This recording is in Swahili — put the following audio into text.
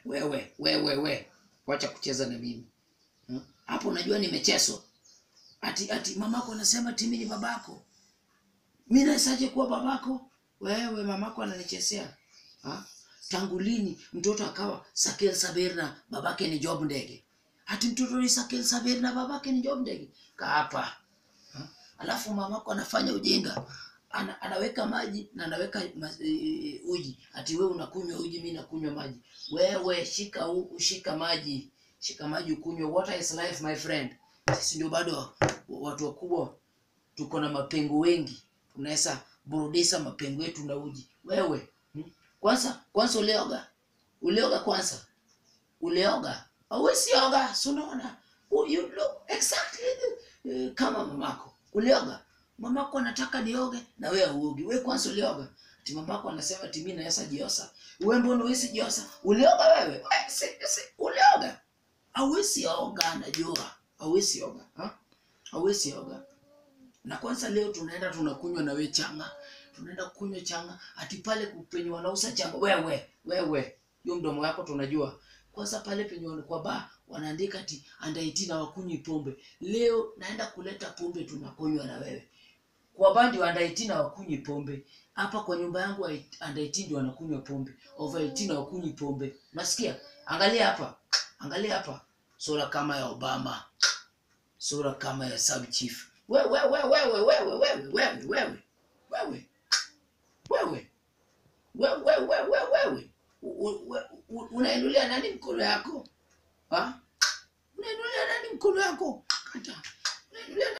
wewe wewe we wacha kucheza na mimi Hmm? hapo unajua nimecheswa ati ati mamako anasema timi ni babako mi nawezaje kuwa babako wewe mamako ananichesea ha? tangu lini mtoto akawa sakel saber na babake ni job ndege ati mtoto ni sakel saber na babake ni job ndege kaapa ha? alafu mamako anafanya ujinga ana, anaweka maji na anaweka ma, e, uji ati wewe unakunywa uji mi nakunywa maji wewe shika u, shika maji shika maji ukunywe water is life my friend sisi ndio bado watu wakubwa tuko na mapengo wengi tunaweza burudisha mapengo yetu na uji wewe hmm? kwanza kwanza ulioga ulioga kwanza ulioga auwezi oga si unaona U- you look exactly eh, kama mamako ulioga mamako anataka nioge na wewe uogi wewe kwanza ulioga ati mamako anasema ati mimi naweza jiosa wewe mbona huwezi jiosa ulioga wewe we, si, si, ulioga hauwezi oga najua hauwezi oga ha? hauwezi oga na kwanza leo tunaenda tunakunywa na we changa tunaenda kunywa changa ati pale penye wanauza changa wewe wewe hiyo mdomo yako tunajua kwanza pale penye wana- kwa ba wanaandika ati andaiti na wakunywi pombe leo naenda kuleta pombe tunakunywa na wewe kwa ba ndio andaiti na wakunywi pombe hapa kwa nyumba yangu andaiti ndio wanakunywa pombe over 18 hawakunywi pombe nasikia angalia hapa angalia hapa sura kama ya obama sura kama ya sub chief wewe wewe wewe wewe wewe wewe wewe wewe wewe wewe wewe wewe wewe U- u- u- unainulia nani mkono yako ha? unainulia nani mkono yako kata unainulia